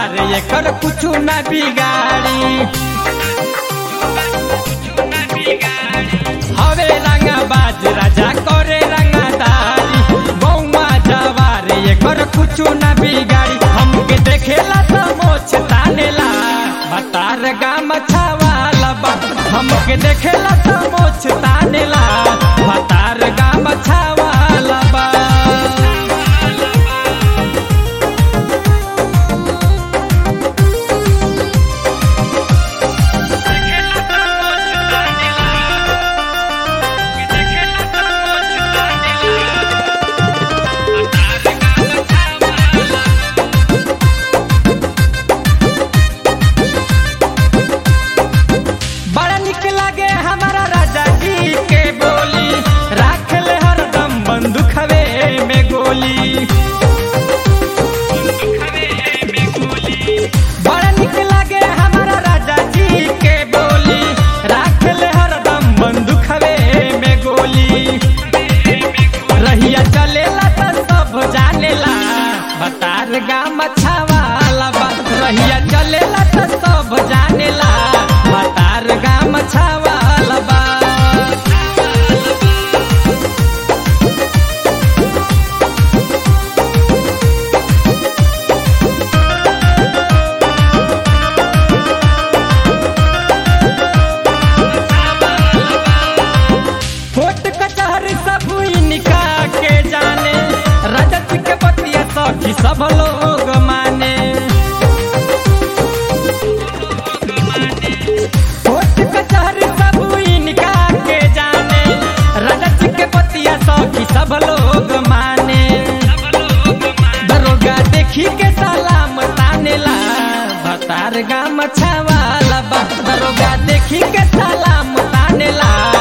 जवार एकर कुछ न बिगाड़ी हवे रंगा बाज राजा करे रंगादारी बौमा जवार एकर कुछ न बिगाड़ी हमके देखेला त मोछ तानेला भतार गाम छावाला बा हमके देखेला त मोछ तानेला भतार गाम छावाला बा बड़ा निक लागे हमारा राजा जी के बोली राख ले हरदम बंदूक हवे में गोली बड़ा निक लागे हमारा राजा जी के बोली राख ले हरदम बंदूक हवे में गोली रहिया चलेला त सब जानेला बतार गाम छावाला बा रहिया चलेला त सब जानेला बतार गाम छावाला बा कोट कचहरी सब इनका के जाने रजत के बतिया सखी सब लोग माने कोट कचहरी सब इनका के जाने रजत के बतिया सखी सब लोग माने दरोगा देखी के सलाम तानेला भतार गाम छावाला बा दरोगा देखी के सलाम तानेला